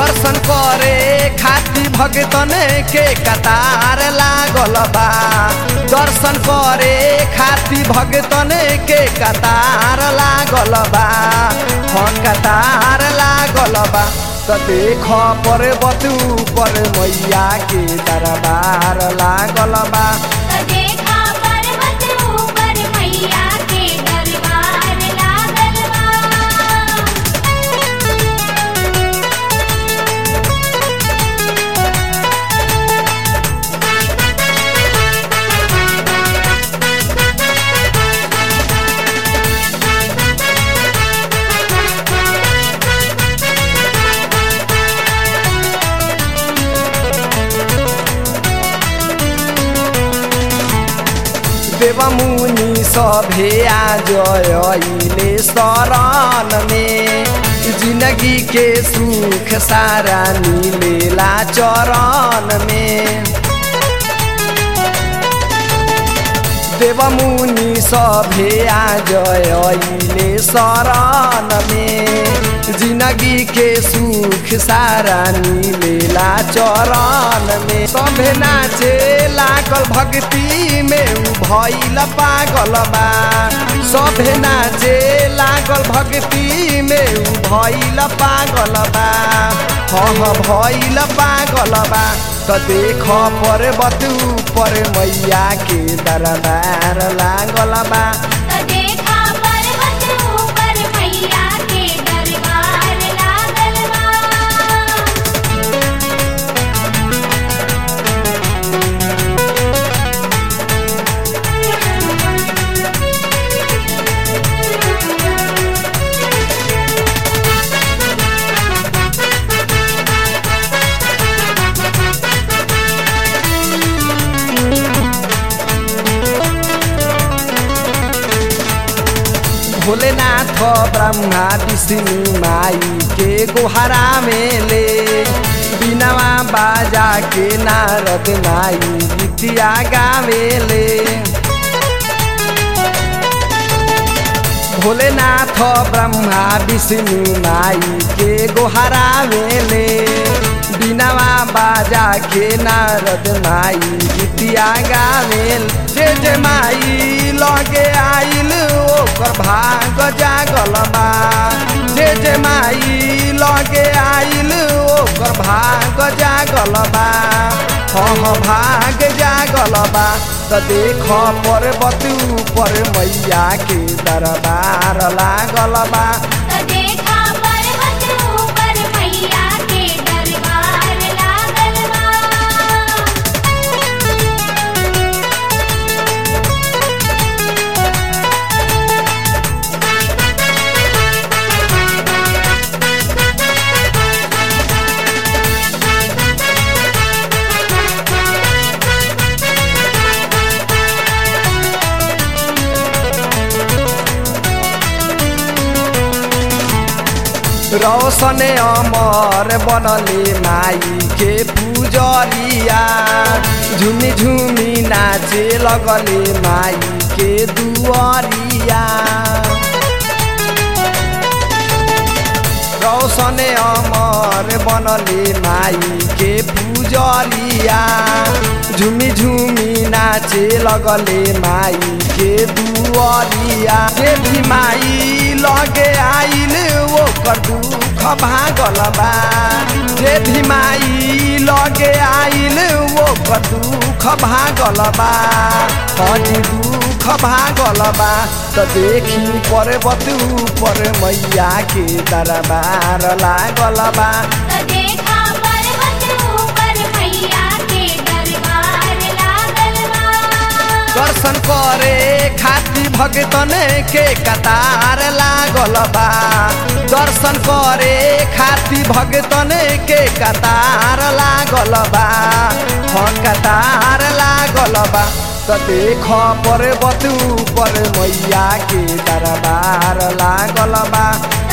दर्शन करे खातिर भगतन के कतार लागल बा दर्शन करे खातिर भगतन के कतार लागल बा हाँ कतार लागल बा त देख पर बतू पर मैया के दरबार लागल बा त देखा पर्वत ऊपर मैया के दरबार लागल बा देव मुनि सभे जयले शरण में जिंदगी के सुख सारा मिलेला चरण में देव मुनि सभे जयले शरण में जिंदगी के सुख सारा मिलेला चरण में सभे नाचे लागल भक्ति में उ भइल पागल बा सभे नाचे लागल भक्ति में उ भइल पागल बा हाँ भइल पागल बा त देख पर बतू पर मैया के दरबार लागल बा त देखा पर्वत ऊपर मैया के दरबार लागल बा भोलेनाथ ब्रह्मा विष्णु माई के गोहरा में ले बिनवा बाजा के नारद माई गीतिया गावेले भोलेनाथ ब्रह्मा विष्णु माई के गोहरा में ले बिनवा बाजा के नारद माई गीतिया गावेल जे जे माई लगे आइल ओकर भाग जागल बा जे जे माई लगे आइल ओकर भाग जागल बा हाँ भाग जागल बा त देख पर बतू पर मैया के दरबार लागल बा त देखा पर्वत ऊपर मैया के दरबार लागल बा रौशन अमर बनले माई के पूजरिया झुमी झुमी नाचे लगले माई के दुआरिया रौशन अमर बनले माई के पूजलिया झुमी झुमी नाचे लगले माई के दुआरिया जे भी माई लगे आइल ओकर दुख भागल बा जे भी माई लगे आइल ओकर दुख भागल बा हजी दुख भागल बा त देखी पर बतू पर मैया के दरबार लागल बा त देखा पर्वत ऊपर मैया के दरबार लागल बा दर्शन करे खातिर भगतन के कतार लागल बा दर्शन करे खातिर भगतन के कतार लागल बा हाँ कतार लागल बा त देख पर बतू पर मैया के दरबार लागल बा